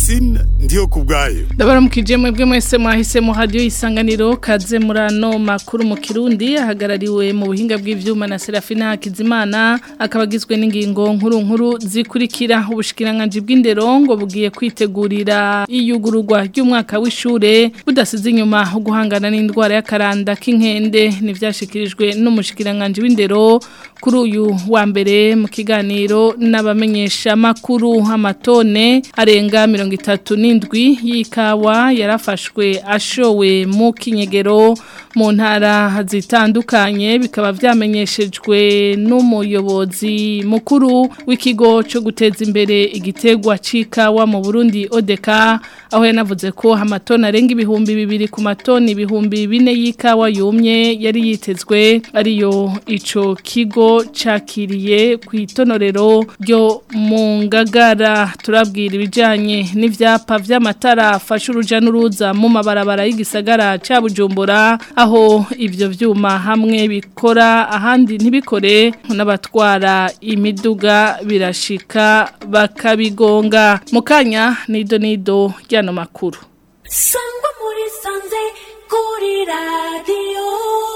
Francine ndiyo kubwayo Ndabaramukije mwebwe mwese mwahisemo radio isanganiro kaze murano makuru mu Kirundi ahagarariwe mu buhinga bw'ivyuma na Serafina Hakizimana akabagizwe n'ingingo nkuru nkuru zikurikira ubushikiranganje bw'indero ngo bugiye kwitegurira iyugururwa ry'umwaka w'ishure budasize inyuma guhangana n'indwara y'akaranda k'inkende nivyashikirijwe n'umushikiranganje w'indero kuri uyu wa mbere mu kiganiro n'abamenyesha makuru amatone arenga mirongo itatu n'indwi y'ikawa yarafashwe ashowe mu kinyegero mu ntara zitandukanye bikaba vyamenyeshejwe n'umuyobozi mukuru w'ikigo cyo guteza imbere igitegwa c'ikawa mu Burundi ODK aho yanavuze ko amatoni arenga ibihumbi bibiri ku matoni ibihumbi bine y'ikawa yumye yari yitezwe ariyo ico kigo cakiriye ku itonorero ryo mu ngagara turabwira ibijanye n'ivyapa vy'amatara afasha uruja n'uruza mu mabarabara y'igisagara ca Bujumbura aho ivyo vyuma hamwe bikora ahandi ntibikore n'abatwara imiduga birashika bakabigonga mukanya nido nido ryano makuru sangwa muri sanze kuri radio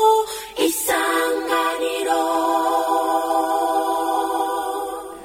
isanganiro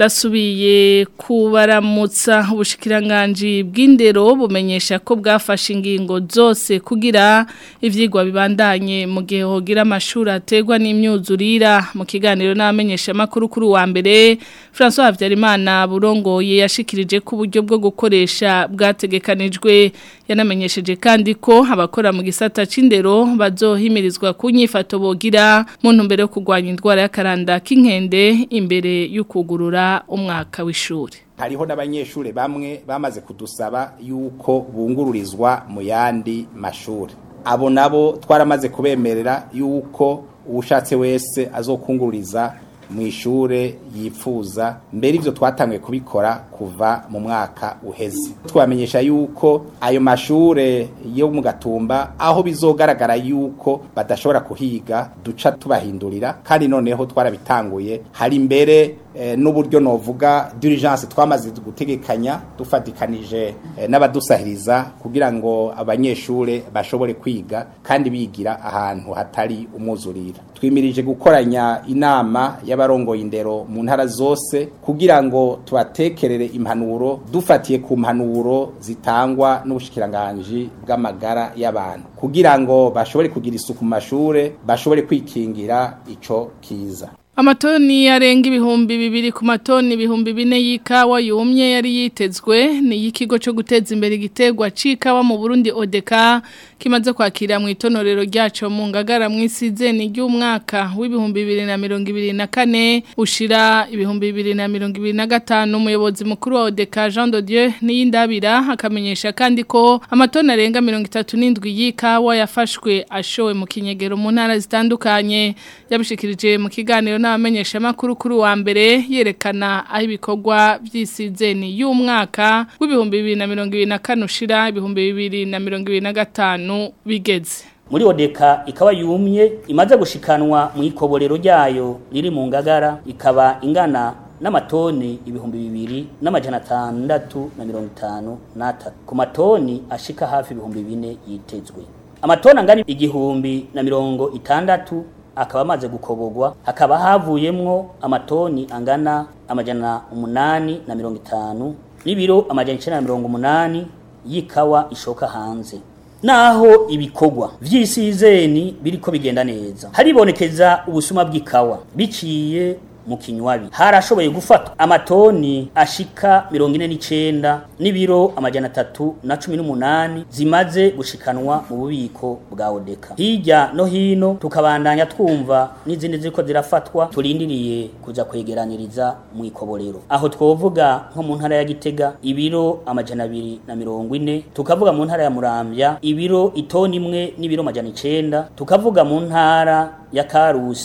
dasubiye kubaramutsa ubushikiranganje bw'indero bumenyesha ko bwafashe ingingo zose kugira ivyigwa bibandanye mu gihe hogira amashuri ategwa n'imyuzurira mu kiganiro n'amenyesha makuru kuri wa mbere François Havyarimana burongoye yashikirije ko uburyo bwo gukoresha bwategekanijwe yanamenyesheje kandi ko abakora mu gisata c'indero bazohimirizwa kunyifato bogira mu ntumbero yo kurwanya indwara y'akaranda k'inkende imbere y'ukugurura umwaka w'ishuri hariho n'abanyeshuri bamwe bamaze kudusaba yuko bungururizwa mu yandi mashuri abo nabo twaramaze kubemerera yuko uwushatse wese azokungururiza mu ishure yifuza mbere ivyo twatanguye kubikora kuva mu mwaka uheze twamenyesha yuko ayo mashure yo mu gatumba aho bizogaragara yuko badashobora kuhiga duca tubahindurira kandi noneho twarabitanguye hari mbere eh, n'uburyo novuga diligence twamaze gutegekanya dufatikanije eh, n'abadusahiriza kugira ngo abanyeshure bashobore kwiga kandi bigira ahantu hatari umwuzurira twimirije gukoranya inama y'abarongoye indero mu ntara zose kugira ngo tubatekerere impanuro dufatiye ku mpanuro zitangwa n'ubushikiranganje bw'amagara y'abantu kugira ngo bashobore kugira isuku mu mashure bashobore kwikingira ico kiza Amatoni arenga ibihumbi bibiri ku matoni ibihumbi bine y'ikawa yumye yari yitezwe ni y'ikigo cyo guteza imbere igitegwa c'ikawa mu Burundi ODK kimaze kwakira mu itonorero ryaco mu ngagara mu isizeni ry'umwaka w'ibihumbi bibiri na mirongo ibiri na kane ushira ibihumbi bibiri na mirongo ibiri na gatanu umuyobozi mukuru wa ODK Jean de Dieu niyindabira akamenyesha kandi ko amatoni arenga mirongo itatu n'indwi y'ikawa yafashwe ashowe mu kinyegero mu ntara zitandukanye yabishikirije mu kiganiro n'abamenyesha makuru kuri wa mbere yerekana aho ibikorwa by'isizeni y'umwaka w'ibihumbi bibiri na mirongo ibiri na kane ushira ibihumbi bibiri na mirongo ibiri na gatanu bigeze muri odeka ikaba yumye imaze gushikanwa mu ikoborero ryayo riri mu ngagara ikaba ingana n'amatoni ibihumbi bibiri n'amajana atandatu na mirongo itanu n'atatu ku matoni ashika hafi ibihumbi bine yitezwe amatoni angana igihumbi na mirongo itandatu akaba amaze gukobogwa hakaba havuyemwo amatoni angana amajana umunani na mirongo itanu n'ibiro amajana icenda na mirongo umunani y'ikawa ishoka hanze naho ibikorwa vy'isizeni biriko bigenda neza haribonekeza ubusuma bw'ikawa biciye mu kinywabi harashoboye gufatwa amatoni ashika mirongo ine n'icenda n'ibiro amajana atatu na cumi n'umunani zimaze gushikanwa mu bubiko bwa odeka hirya no hino tukabandanya twumva n'izindi ziriko zirafatwa turindiriye kuja kwegeraniriza mu ikoborero aho twovuga nko mu ntara ya gitega ibiro amajana abiri na mirongo ine tukavuga mu ntara ya muramvya ibiro itoni imwe n'ibiro amajana icenda tukavuga mu ntara ya karusi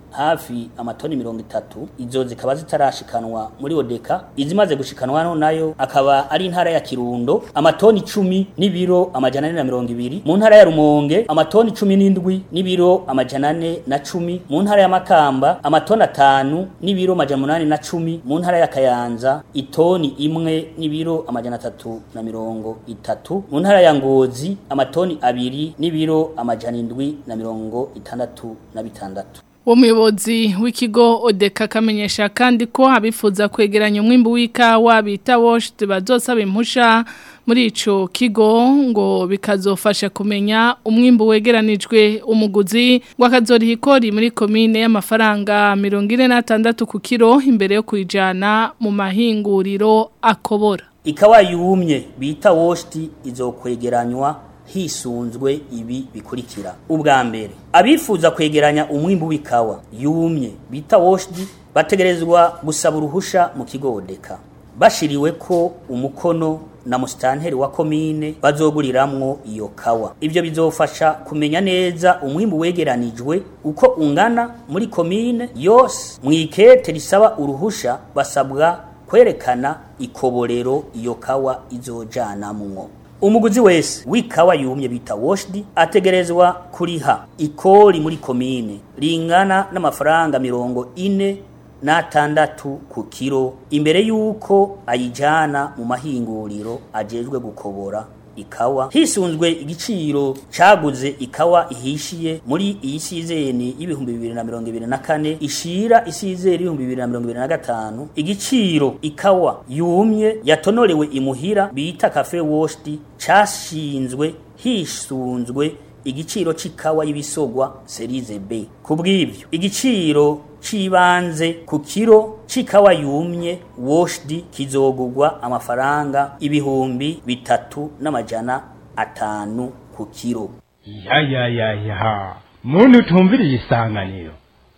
hafi amatoni mirongo itatu izo zikaba zitarashikanwa muri odeka izimaze gushikanwa hano nayo akaba ari intara ya kirundo amatoni icumi n'ibiro amajana ane na mirongo ibiri mu ntara ya rumonge amatoni cumi n'indwi n'ibiro amajana ane na cumi mu ntara ya makamba amatoni atanu n'ibiro amajana umunani na cumi mu ntara ya kayanza itoni imwe n'ibiro amajana atatu na mirongo itatu mu ntara ya ngozi amatoni abiri n'ibiro amajana indwi na mirongo itandatu na bitandatu uwo muyobozi w'ikigo odeka akamenyesha kandi ko abifuza kwegeranya umwimbu w'ikawa bita woshiti bazosaba impusha muri ico kigo ngo bikazofasha kumenya umwimbu wegeranijwe umuguzi ngo akazoriha ikori muri komine y'amafaranga mirongo ine n'atandatu ku kiro imbere yo kuyijana mu mahinguriro akobora ikawa yumye bita woshiti izokwegeranywa hisunzwe ibi bikurikira ubwa mbere abifuza kwegeranya umwimbu w'ikawa yumye bita woshidi bategerezwa gusaba uruhusha mu kigo odeka bashiriwe ko umukono na musitanteri wa komine bazoguriramwo iyo kawa ibyo bizofasha kumenya neza umwimbu wegeranijwe uko ungana muri komine yose mu ikete risaba uruhusha basabwa kwerekana ikoborero iyo kawa izojanamwo umuguzi wese w'ikawa yumye bita woshidi ategerezwa kuriha ikori muri komine ringana n'amafaranga mirongo ine n'atandatu ku kiro imbere y'uko ayijana mu mahinguriro ajejwe gukobora ikawa hisunzwe igiciro caguze ikawa ihishiye muri iyi sizeni y'ibihumbi bibiri na mirongo ibiri na kane ishira isizeri y'ibihumbi bibiri na mirongo ibiri na gatanu igiciro ikawa yumye yatonorewe imuhira bita cafe woshdi cashinzwe hisunzwe igiciro c'ikawa y'ibisogwa serize B kubw'ivyo igiciro cibanze ku kiro c'ikawa yumye woshdi kizogurwa amafaranga ibihumbi bitatu n'amajana atanu ku kiro ya ya ya ya muntu utumviriye isanganiro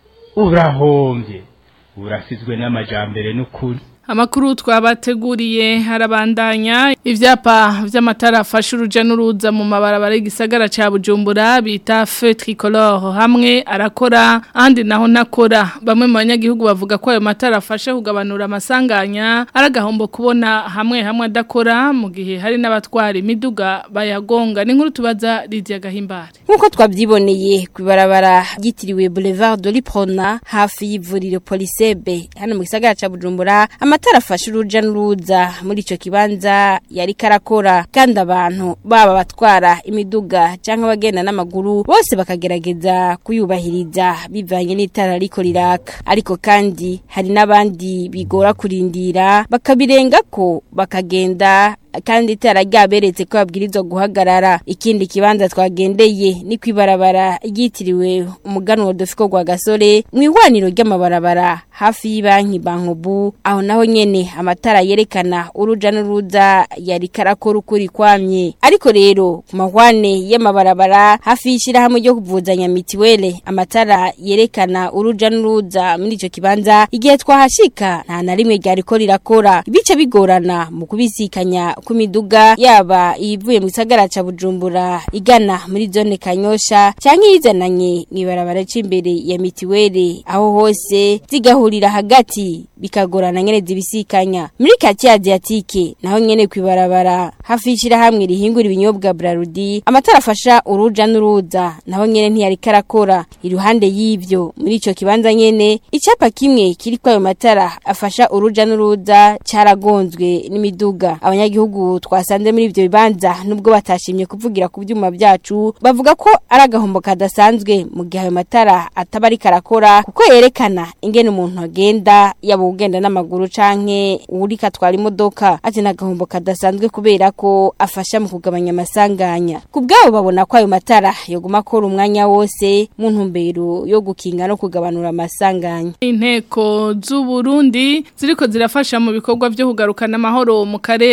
urahombye urasizwe n'amajambere n'ukuri Amakuru twabateguriye harabandanya ivyapa vy'amatara afasha uruja n'uruza mu mabarabara y'igisagara ca Bujumbura bita feu tricolore hamwe arakora andi naho nakora bamwe mu banyagihugu bavuga ko ayo matara afasha kugabanura amasanganya aragahombo kubona hamwe hamwe adakora mu gihe hari n'abatwara imiduga bayagonga ni nkuru tubaza Lydia Gahimbare Nkuko twavyiboneye kwibarabara ryitiriwe Boulevard de l'Iprona hafi y'ivuriro Polisebe hano mu gisagara ca Bujumbura amatara afasha uruja n'uruza muri ico kibanza yari karakora kandi abantu baba batwara imiduga canke abagenda n'amaguru bose bakagerageza kuyubahiriza bivanye n'itara riko riraka ariko kandi hari n'abandi bigora kurindira bakabirengako bakagenda kandi itara ryaberetse ko babwirizwa guhagarara ikindi kibanza twagendeye ni kwibarabara ryitiriwe umuganwa dufiko gwa gasore mu ihwaniro ry'amabarabara hafi y'ibanki bankobu aho naho nyene amatara yerekana uruja n'uruza yari karakora ukuri kwamye ariko rero ku mahwane y'amabarabara hafi y'ishirahamwe ryo kuvuzanya mitiwele amatara yerekana uruja n'uruza muri ico kibanza igihe twahashika nta na rimwe ryariko rirakora bice bigorana mu kubisikanya ku miduga yaba ivuye mu gisagara ca Bujumbura igana muri zone Kanyosha canke yizananye mwibarabara c'imbere ya mitiwele aho hose zigahurira hagati bikagorana nyene zibisikanya muri kati Asiatique naho nyene kwibarabara hafi ishira hamwe rihingura ibinyobwa Brarudi amatara afasha uruja n'uruza naho nyene ntiyari karakora iruhande y'ivyo muri ico kibanza nyene icapa kimwe kiri kwa ayo matara afasha uruja n'uruza caragonzwe n'imiduga abanyagihugu twasanze muri ivyo bibanza nubwo batashimye kuvugira ku byuma byacu bavuga ko ari agahombo kadasanzwe mu gihe ayo matara ataba ari karakora kuko yerekana ingene umuntu agenda yaba ugenda n'amaguru canke uri katwara imodoka ati n'agahombo kadasanzwe kubera ko afasha mu kugabanya amasanganya ku bwabo babona ko ayo matara yoguma akora umwanya wose mu ntumbero yo gukinga no kugabanura amasanganya inteko z'u Burundi ziriko zirafasha mu bikorwa byo kugarukana amahoro mu karere ka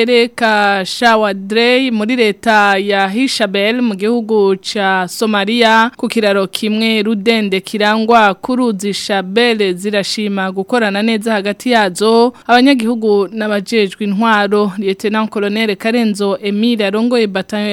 ka Shawadrey muri leta ya Hishabel mu gihugu ca Somalia ku kiraro kimwe rudende kirangwa kuruzi Shabel zirashima gukorana neza hagati yazo abanyagihugu n'abajejwe intwaro Lieutenant Colonel Karenzo Emile arongoye batayo ya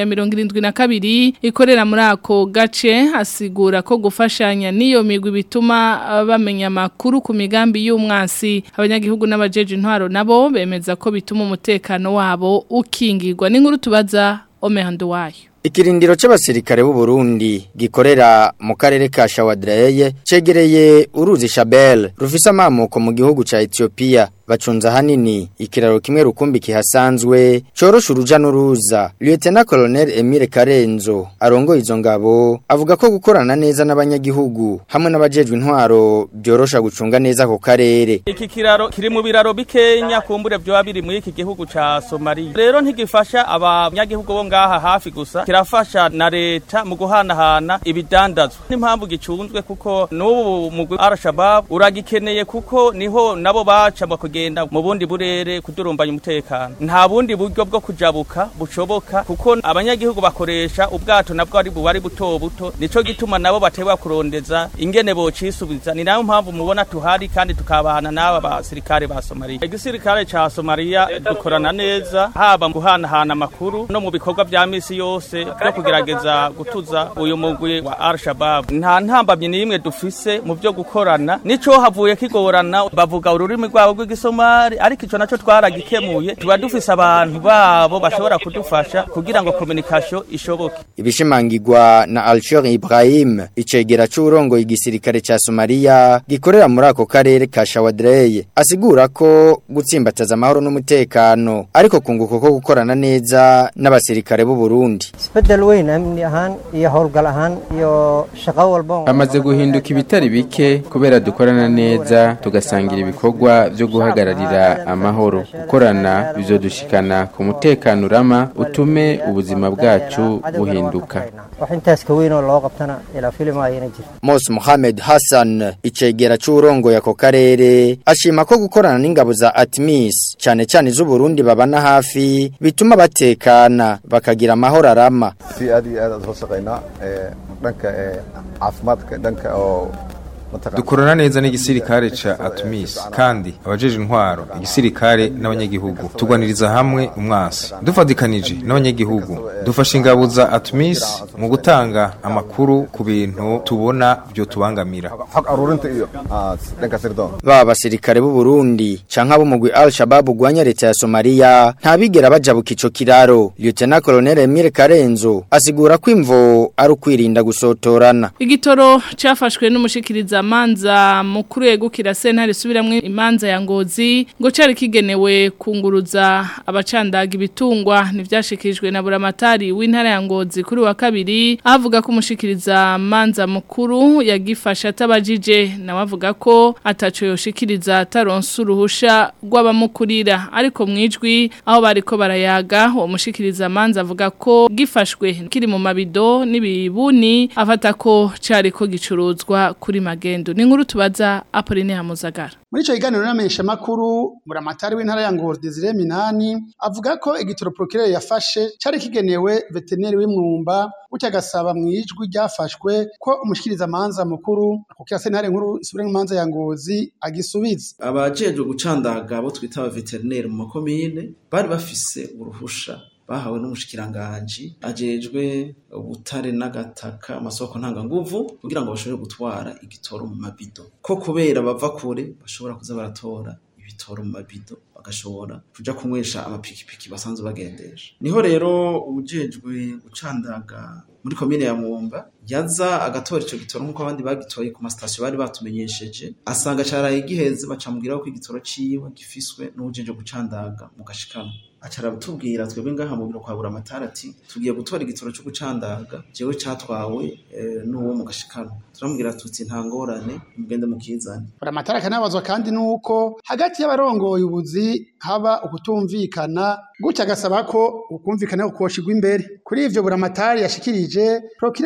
72 ikorera muri ako gace asigura ko gufashanya niyo migwi bituma bamenya makuru ku migambi y'umwansi abanyagihugu n'abajeje intwaro nabo bemeza ko bituma umutekano wabo ukingirwa n'inkuru tubaza omehando wayo Ikirindiro c'abasirikare b'u Burundi gikorera mu karere ka Shawadreye cegereye uruzi Shabelle rufise amamuko mu gihugu ca Ethiopia bacunza hanini ikiraro kimwe rukumbi kihasanzwe corosha uruja n'uruza Lieutenant Colonel Emile Karenzo arongoye izo ngabo avuga ko gukorana neza n'abanyagihugu hamwe n'abajejwe intwaro byorosha gucunga neza ako karere iki kiraro kiri mu biraro bikenya kumbure byo biri muri iki gihugu ca Somalia rero ntigifasha abanyagihugu bo ngaha hafi gusa kirafasha na leta mu guhanahana ibidandazwa n'impamvu gicunzwe kuko n'ubu mugwi Al-Shabaab uragikeneye kuko niho nabo baca bakugenda mu bundi burere kudurumbanya umutekano nta bundi buryo bwo kujabuka bushoboka kuko abanyagihugu bakoresha ubwato nabwo ari buwari buto buto nico gituma nabo batewa kurondeza ingene bocisubiza ni nayo mpamvu mubona tuhari kandi tukabana n'aba basirikare ba Somalia igisirikare ca Somalia dukorana neza haba mu guhanahana amakuru no mu bikorwa vya misi yose byo kugerageza gutuza uyu mugwi wa Al-Shabaab nta ntambamye n'imwe dufise mu byo gukorana nico havuye kigorana bavuga ururimi rwabo rw'igisomali ariko ico naco twaragikemuye tuba dufise abantu babo bashobora kudufasha kugira ngo communication ishoboke ibishimangirwa na Alshor Ibrahim icegera c'urongo igisirikare ca Somalia gikorera muri ako karere ka Shawadreye asigura ko gutsimbataza amahoro n'umutekano ariko kunguko ko gukorana neza n'abasirikare b'u Burundi isbedel weyn amni ahaan iyo howlgal ahaan iyo shaqo walba amaze guhinduka ibitari bike kubera dukorana neza tugasangira ibikorwa byo guhagararira amahoro gukorana bizodushikana ku mutekano urama utume ubuzima bwacu buhinduka wax intaas ka weyn oo loo qabtana ilaa filim ayana jirto Mos Mohamed Hassan icegera c'urongo yako karere ashima ko gukorana n'ingabo za Atmis cyane cyane z'u Burundi babana hafi bituma batekana bakagira amahoro arama si aad iyo aad aad soo shaqaynaa ee dhanka ee caafimaadka dhanka oo dukorana neza n'igisirikare ca Atumis kandi abajeje intwaro igisirikare n'abanyagihugu tugwaniriza hamwe umwasi dufadikanije n'abanyagihugu dufasha ingabo za Atumis mu gutanga amakuru ku bintu tubona byo tubangamira xog aruurinta iyo ah, dhanka sirdoon baba basirikare b'u Burundi canke abo mugwi Al-Shabaab ugwanya leta ya Somalia ntabigera bajabuka ico kiraro Lieutenant Colonel Emile Karenzo asigura ko imvo ari ukwirinda gusotorana Igitoro cafashwe n'umushikiriza manza mukuru yegukira sentare subiramwe imanza ya ngozi ngo cari kigenewe kunguruza abacandaga ibitungwa nivyashikirijwe na buramatari w'intara ya ngozi kuri wa kabiri avuga ko umushikiriza manza mukuru yagifasha atabajije nawe avuga ko ataco yoshikiriza ataronse uruhusha rw'abamukurira ariko mwijwi aho bariko barayaga uwo mushikiriza manza avuga ko gifashwe kiri mu mabido n'ibibuni afata ko cari ko gicuruzwa kuri magendo ni nkuru tubaza Apolline Hamuzagara muri ico kiganiro n'amenyesha makuru buramatari w'intara ya Ngozi Desire Minani avuga ko igitoro procureur yafashe cari kigenewe veterineri w'imwumba gutya gasaba mwijwi ryafashwe ko umushikiriza manza mukuru kuko sentare nkuru isubire manza ya Ngozi agisubiza abajejwe gucandaga abo twita aba veterineri mu makomine bari bafise uruhusha bahawe n'umushikiranganji ajejwe ubutare n'agataka amasoko ntanganguvu kugira ngo bashobore gutwara igitoro mu mabido ko kubera bava kure bashobora kuza baratora ibitoro mu mabido bagashobora kuja kunywesha amapikipiki basanzwe bagendesha niho rero ujejwe gucandaga muri komine ya Mwumba yaza agatora ico gitoro nk'uko abandi bagitoye ku masitasiyo bari batumenyesheje asanga caraye giheze bacamubwira ko igitoro ciwe gifiswe n'uwujejwe gucandaga mu gashikano acara tubwira twebwe ngaha mu biro kwa buramatari ati tugiye gutora igitoro cyo gucandaga jewe catwawe e, n'uwo mu gashikano turamubwira tuti nta ngorane mugende mukizane buramatari akanabazwa kandi nuko hagati y'abarongoye ubuzi haba ukutumvikana gutya agasaba ko ukumvikana koshigwa imbere kuri ivyo buramatari yashikirije procureur yamuremye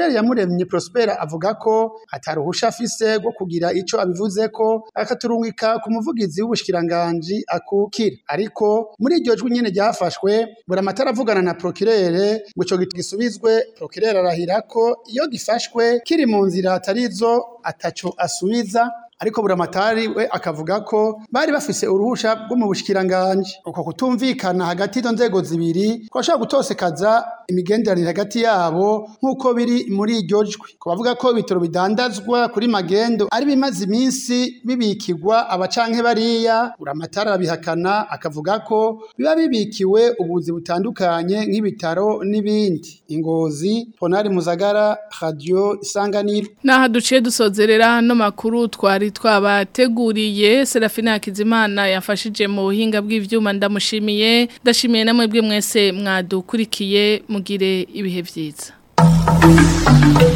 Havumye Prosper avuga ko ataruhusha afise rwo kugira ico abivuze ko akaturungika ku muvugizi w'ubushikiranganje akukira ariko muri iryo jwi nyene ryafashwe buramatara avugana na procureur ngo ico gisubizwe procureur arahira ko iyo gifashwe kiri mu nzira atarizo ataco asubiza ariko buramatari we akavuga ko bari bafise uruhusha rwo mu bushikiranganje uko kutumvikana hagati y'izo nzego zibiri ko bashobora gutosekaza imigenderanire hagati yabo nk'uko biri muri iryo jwi ko bavuga ko ibitaro bidandazwa kuri magendo ari bimaze iminsi bibikirwa abacanke bariya buramatari arabihakana akavuga ko biba bibikiwe ubuzi butandukanye nk'ibitaro n'ibindi ingozi ponari muzagara radio isanganiro Naha duciye dusozerera no makuru twari twabateguriye Serafina Hakizimana yafashije mu buhinga bw'ivyuma ndamushimiye ndashimiye namwe bwe mwese mwadukurikiye mugire ibihe vyiza